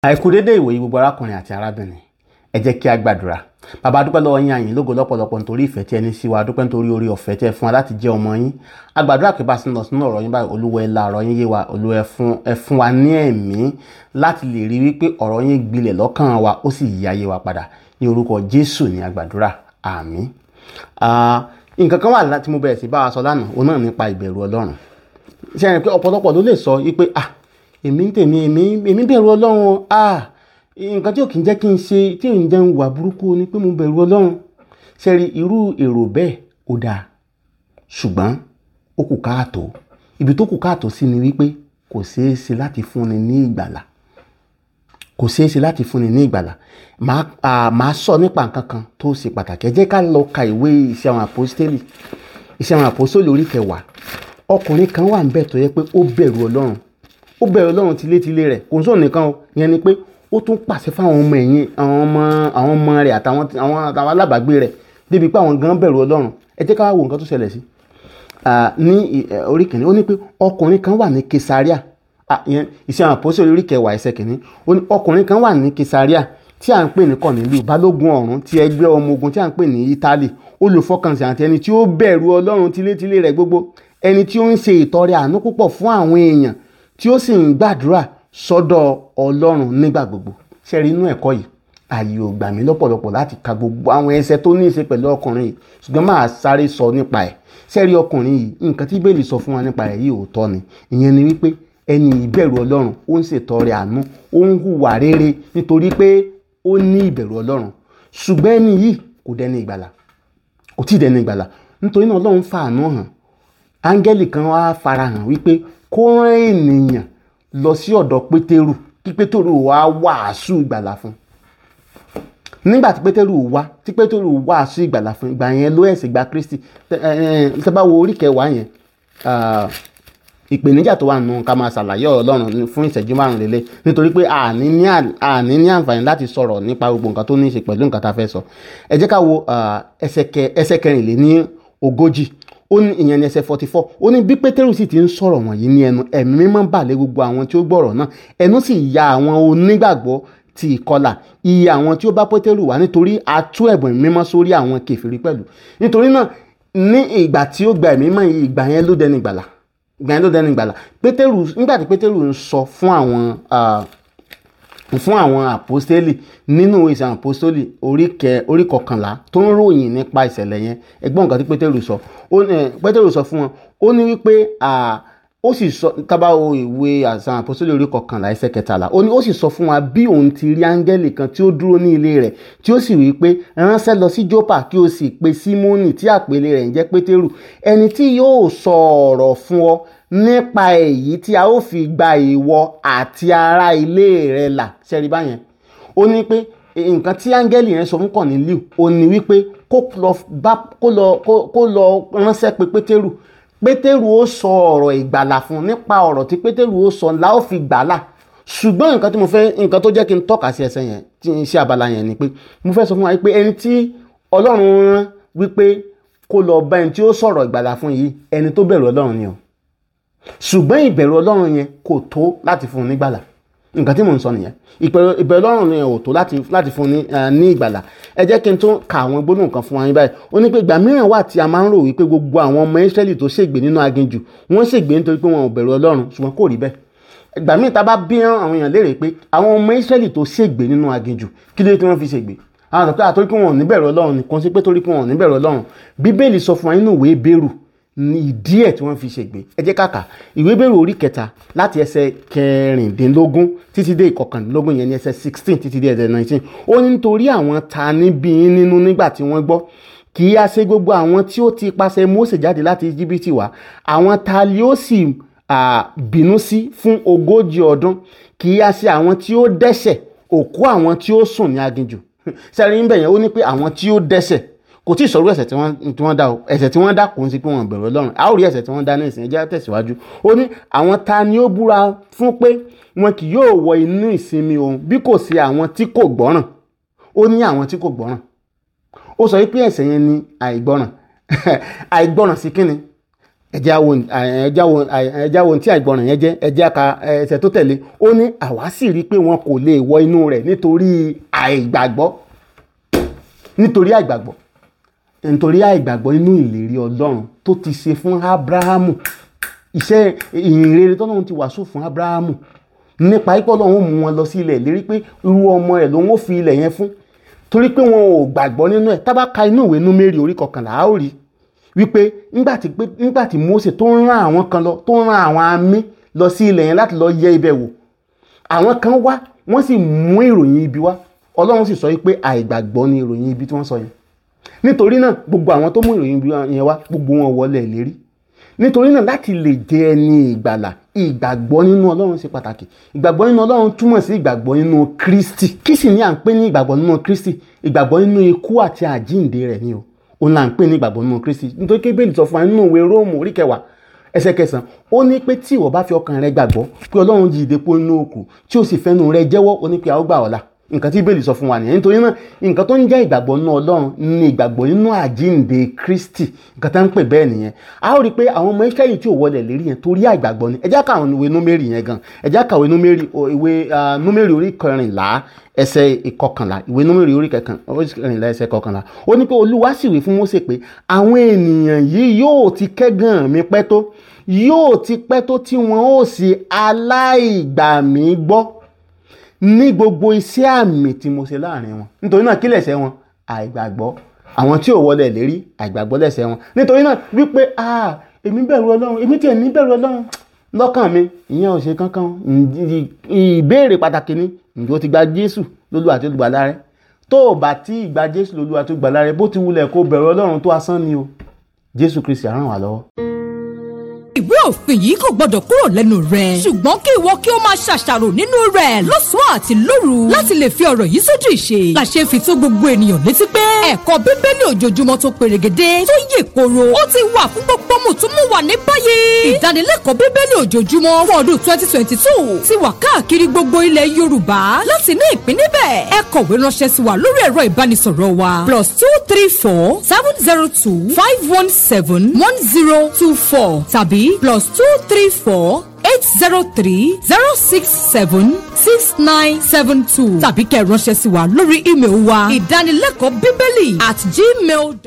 àìkú dédé ìwòye gbogbo arákùnrin àti arábìnrin ẹ jẹ́ kí a gbàdúrà bàbá dúpẹ́ lọ́wọ́ yín àyìn lógo lọ́pọ̀lọpọ̀ nítorí ìfẹ́ tí ẹ ní sí wa dúpẹ́ nítorí orí ọ̀fẹ́ tí ẹ fún wa láti jẹ́ ọmọ yín a gbàdúrà pé bá a sì ń lọ sínú ọ̀rọ̀ yín báyìí olúwa ẹ la ọ̀rọ̀ yín yé wa olúwa ẹ fún ẹ fún wa ní ẹ̀mí láti lè rí wípé ọ̀rọ̀ yín gbilẹ̀ lọ́kàn wa ó sì yí ayé wa padà ní orúkọ jésù ní a gbàdúrà àmín nǹkan kan wà láti mo bẹ̀rẹ̀ sí bá wa sọ lánàá òun náà nípa ìbẹ̀rù ọlọ́run ṣe é rìn pé ọ̀pọ̀lọpọ̀ ló lè sọ wípé ah èmi ń tèmi èmi èmi bẹ̀rù ọlọ́run ah nǹkan tí ò kì í jẹ́ kí n ṣe tí ò ń jẹ́ ń wà burúkú ni pé mo bẹ̀rù ọlọ́run ṣẹ́rí irú èrò bẹ́ẹ̀ ó dáa ṣùgbọ́n ó kù káàtó ibi tó kù káàtó sí ni wípé kò ṣeé ṣe láti fúnni ní ìgbàlà kò ṣeé ṣe láti fúnni ní ìgbàlà màá sọ nípa nǹkan kan tó ṣe pàtàkì ẹ jẹ́ ká lọ ka ìwé iṣẹ́ àwọn àpòstélì iṣẹ́ àwọn àpòstélì orí kẹwàá ọkùnrin kan wà níbẹ̀ tó yẹ pé ó bẹ̀rù ọlọ́run ó bẹ̀rù ọlọ́run tilétilé rẹ̀ kò ń sọ nìkan o ìyẹn ni pé ó tún pàṣẹ fáwọn ọmọ ẹ̀yìn àwọn ọmọ àwọn ọmọ rẹ̀ àtàwọn àwọn àtàwọn alábàágbé rẹ̀ débi pé àwọn gan bẹ̀rù ọlọ́run ẹ jẹ́ ká wá wo nǹkan tó ṣẹlẹ̀ sí ní orí kìíní ó ní pé ọkùnrin kan wà ní kesaria ìyẹn iṣẹ́ àwọn àpòsí orí kẹwàá ẹsẹ̀ kìíní ó ní ọkùnrin kan wà ní kesaria tí à ń pè ní kọ̀nílù balógun ọ̀rún ti ẹgbẹ́ ọmọ ogun tí à ń pè ní ítálì olùfọkànsìn àti ẹni tí ó bẹ̀rù ọlọ́run tilétilé rẹ̀ gbogbo ẹni tí ó ń ṣe ìtọrẹ àánú púpọ̀ fún àwọn èèyàn tí ó sì ń gbàdúrà sọ́dọ̀ ọlọ́run nígbà gbogbo ṣe rí inú ẹ̀kọ́ yìí ààyè ò gbà mí lọ́pọ̀lọpọ̀ láti ka gbogbo àwọn ẹsẹ̀ tó ní í ṣe pẹ̀lú ọkùnrin yìí ṣùgbọ́n máa sáré sọ nípa ẹ̀ ṣe rí ọkùnrin yìí nǹkan tí bẹ́ẹ̀lì sọ fún wa nípa ẹ̀ yìí òótọ́ ni ìyẹn ni wípé ẹni ìbẹ̀rù ọlọ́run ó ń ṣètọrẹ àánú ó ń hùwà rere nítorí pé ó ní ìbẹ̀rù ọlọ́run ṣùgbọ́n ẹni yìí kò dẹni ìgbàlà kò tí ì dẹni ìgbàlà nítorí náà ọlọ́run fàánú hàn áńgẹ́lì kan wá farahàn wípé kó rán ènìyàn lọ sí ọ̀dọ̀ pétérù kí pétérù wá wàásù ìgbàlà fún nígbà tí pétérù wá tí pétérù wàásù ìgbàlà fún ìgbà yẹn ló ẹ̀sìn gba kristi tẹ́ bá wo orí kẹwàá yẹn ìpèníjà tó wà nù ká máa ṣàlàyé ọlọ́run fún ìṣẹ́jú márùn lélẹ̀ nítorí pé àní ní àní ní àǹfààní láti sọ̀rọ̀ nípa gbogbo nǹkan tó ní í ṣe pẹ̀lú nǹkan tá a fẹ́ sọ ẹ jẹ́ ká wo ẹsẹ̀ kẹrìnlé ní ogójì ó ní ìyẹn ní ẹsẹ̀ forty four ó ní bí pétérù sì ti ń sọ̀rọ̀ wọ̀nyí ní ẹnu ẹ̀mí mímọ́ bà lé gbogbo àwọn tí ó gbọ́rọ̀ náà ẹnu sì ya àwọn onígbàgbọ́ ti ìkọlà iye àwọn tí ó bá pétérù wá nítorí a tú ẹ̀bùn mímọ́ sórí àwọn kèfèrí pẹ̀lú nítorí náà ní ìgbà tí ó gba ẹ̀mí mímọ́ yìí ìgbà yẹn ló dẹni gbàlà ìgbà yẹn ló dẹni gbàlà pétérù nígbà tí pétérù ń sọ fún àwọn fún àwọn àpòstélì nínú ìsàn àpòstélì orí kọkànlá tó ń ròyìn nípa ìṣẹ̀lẹ̀ yẹn ẹgbọ́n nǹkan tí pétérù sọ pétérù sọ fún wọn ó ní wípé ó sì sọ tábàwọ ìwé àsàn àpòstélì orí kọkànlá ẹsẹ̀ kẹtàlá ó ní ó sì sọ fún wa bí òun ti rí áńgẹ́lì kan tí ó dúró ní ilé rẹ̀ tí ó sì wí pé ránṣẹ́ lọ sí jópa kí o sì pe símónì tí àpèlé rẹ̀ ń jẹ́ pétérù ẹni tí yóò sọ ọ̀rọ̀ fún ọ nípa èyí tí a ó fi gba ìwọ àti ará ilé rẹ là ṣẹ́rí báyẹn ó ní pé nǹkan tí áńgẹ́lì yẹn sọ fún Kọ̀nílíù ó ní wípé kó lọ ránṣẹ́ pé pétérù pétérù ó sọ ọ̀rọ̀ ìgbàlà fún nípa ọ̀rọ̀ tí pétérù ó sọ la ó fi gbàlà ṣùgbọ́n nǹkan tí mo fẹ́ nǹkan tó jẹ́ kí n tọ́ka sí ẹsẹ̀ yẹn tí n ṣe abala yẹn ni pé mo fẹ́ sọ fún wa pé ẹni tí ọlọ́run rán wípé kó lọ bá ẹni tí ó sọ̀rọ̀ ìgbàlà fún yìí ẹni tó bẹ̀rù ọlọ́run ni o ṣùgbọ́n ìbẹ̀rù ọlọ́run yẹn kò tó láti fún un nígbàlà nǹkan tí mò ń sọ nìyẹn ìbẹ̀rù ọlọ́run yẹn ò tó láti fún un ní ìgbàlà ẹ jẹ́ kí n tún ka àwọn gbólóhùn kan fún wa yín báyìí ó ní pé ìgbà mìíràn wà tí a máa ń rò wípé gbogbo àwọn ọmọ Ísírẹ́lì tó ṣègbè nínú aginjù wọ́n ṣègbè nítorí pé wọn ò bẹ̀rù ọlọ́run ṣùgbọ́n kò rí bẹ́ẹ̀ ìgbà míì tá a bá bí àwọn èèyàn léèrè pé àwọn ọmọ Ísírẹ́lì tó ṣègbè nínú aginjù kí ló dé tí wọ́n fi ṣègbè àwọn àtọ́kẹ́ àtọ́rí pé wọn ò ní bẹ̀rù ọlọ́run ni kò sí pé torí pé wọn ò ní bẹ̀rù ọlọ́run bíbélì sọ fún wa nínú ìwé Hébérù ní ìdí ẹ̀ tí wọ́n fi ṣègbè ẹ jẹ́ kàkà ìwé Hébérù orí kẹta láti ẹsẹ̀ kẹrìndínlógún títí dé ìkọkàndínlógún yẹn ní ẹsẹ̀ sixteen títí dé ẹsẹ̀ nineteen ó ní nítorí àwọn ta níbí nínú nígbà tí wọ́n gbọ́ kì í ṣe gbogbo àwọn tí ó ti pàṣẹ Mósè jáde láti Íjíbítì wá àwọn ta ni ó sì bínú sí fún ogójì ọdún kì í ṣe àwọn tí ó dẹ́ṣẹ̀ òkú àwọn tí ó sùn ní aginjù sẹ́rin ń bẹ̀yẹn ó ní pé àwọn tí ó dẹ́ṣẹ̀ kò tí ì sọ̀rọ̀ ẹ̀ṣẹ̀ tí wọ́n dá o ẹ̀ṣẹ̀ tí wọ́n dá kò ń sí pé wọ́n bẹ̀rù Ọlọ́run a ó rí ẹ̀ṣẹ̀ tí wọ́n dá ní ìsìn ẹjẹ́ tẹ̀síwájú ó ní àwọn ta ni ó búra fún pé wọn kì yóò wọ inú ìsinmi òun bí kò sí àwọn tí kò gbọ́ràn ó ní àwọn tí kò gbọ́ràn ó sọ wípé ẹ̀ṣẹ̀ yẹn ni àìgbọ́ràn àìgbọ́ràn sí kíni ẹjẹ́ àwọn ẹjẹ́ àwọn ẹjẹ́ àwọn tí àìgbọràn yẹn jẹ́ ẹjẹ́ aka ẹsẹ̀ tó tẹ̀lé ó ní àwa sì rí i pé wọn kò lè wọ inú rẹ̀ nítorí àìgbàgbọ́ nítorí àìgbàgbọ́ nítorí àìgbàgbọ́ nínú ìlérí ọlọ́run tó ti ṣe fún abrahamu iṣẹ́ ìhìnrere tọ́lọ́run ti wàásù fún abrahamu nípa ipò ọlọ́run mú wọn lọ sí ilẹ̀ ìlérí pé irú ọmọ ẹ̀ lòun ó fi ilẹ̀ yẹn fún torí pé wọn ò gbàgbọ́ nínú ẹ̀ tá bá ka inú ìwé númérì orí kọkànlá á ó rí wípé nígbà tí Mósè tó ń rán àwọn kan lọ tó ń rán àwọn amí lọ sí ilẹ̀ yẹn láti lọ yẹ ibẹ̀ wò àwọn kan wá wọ́n sì mú ìròyìn ibi wá ọlọ́run sì sọ wípé àìgbàgbọ́ ni ìròyìn ibi tí wọ́n sọ yẹn nítorí náà gbogbo àwọn tó mú ìròyìn ibi yẹn wá gbogbo wọn wọlé ìlérí nítorí náà láti lè jẹ ẹni ìgbàlà ìgbàgbọ́ nínú ọlọ́run ṣe pàtàkì ìgbàgbọ́ nínú ọlọ́run túmọ̀ sí ìgbàgbọ́ nínú kristi kí sì ni à ń pè ní ìgbàgbọ́ nínú kristi ìgbàgbọ́ nínú ikú àti àjíǹde rẹ̀ ni o òun là ń pè ní ìgbàgbọ́ nínú kristi nítorí kébèlì sọ fún wa nínú ìwé róòmù orí kẹwàá ẹsẹ̀ kẹsàn ó ní pé tí ìwọ bá fi ọkàn rẹ gbàgbọ́ pé ọlọ́run jí ìdè pọ̀ nínú òkú tí ó sì fẹ́nu rẹ jẹ́wọ́ ó ní pé a ó gbà ọ́ là nǹkan tí bíbélì sọ fún wa nìyẹn nítorí náà nǹkan tó ń jẹ́ ìgbàgbọ́ nínú ọlọ́run ní ìgbàgbọ́ nínú àjíǹde kristi nǹkan tá ń pè bẹ́ẹ̀ nìyẹn a ó rí i pé àwọn ọmọ israẹli tí ò wọlé lérí yẹn torí àìgbàgbọ́ ni ẹ jẹ́ ká àwọn ìwé númérì yẹn gan ẹ jẹ́ ká ìwé númérì ìwé númérì orí kẹrìnlá ẹsẹ̀ ìkọkànlá ìwé númérì orí kẹrìnlá ẹsẹ̀ ìkọkànlá ó ní pé olúwa sì wí fún mósè pé àwọn ènìyàn yìí yóò ti kẹ́gàn mi pẹ́ tó yóò ti pẹ́ tó tí wọn ó sì aláìgbà mí gbọ́ ní gbogbo iṣẹ́ àmì tí mo ṣe láàrin wọn nítorí náà kí lẹ̀ṣẹ̀ wọn àìgbàgbọ́ àwọn tí ò wọlé lérí àìgbàgbọ́ lẹ̀ṣẹ̀ wọn nítorí náà wípé ah èmi bẹ̀rù ọlọ́run èmi tiẹ̀ ní bẹ̀rù ọlọ́run lọ́kàn mi ìyẹn ò ṣe kankan ìbéèrè pàtàkì ni ǹjẹ́ o ti gba jésù lólú àti olùgbàlà rẹ tó o bá tí ì gba jésù lólú àti olùgbàlà rẹ bó ti wulẹ̀ kó bẹ̀rù ọlọ́run tó asán ni o jésù kristi á ràn wá lọ́wọ́ ìwé òfin yìí kò gbọdọ̀ kúrò lẹ́nu rẹ̀. ṣùgbọ́n kí ìwọ kí o máa ṣàṣàrò nínú rẹ̀ lọ́sàn-án àti lóru láti lè fi ọ̀rọ̀ yìí sójú ìṣe. làṣẹ fi tó gbogbo ènìyàn létí pé ẹ̀kọ́ bíbélì ojoojúmọ́ tó perégedé tó yè koro ó ti wà fún gbogbo mùtúmùwà ní báyìí. ìdánilẹ́kọ̀ọ́ bíbélì ojoojúmọ́ fún ọdún twenty twenty two ti wà káàkiri gbogbo ilẹ̀ yorùbá láti ní ìpín níbẹ̀. ẹ kọ̀wé ránṣẹ́ sí wa lórí ẹ̀rọ ìbánisọ̀rọ̀ wa plus two three four seven zero two five one seven one zero two four tàbí plus two three four eight zero three zero six seven six nine seven two tàbí kẹ́ ẹ ránṣẹ́ sí wa lórí ímeèlì wa ìdánilẹ́kọ̀ọ́ bíbélì at gmail.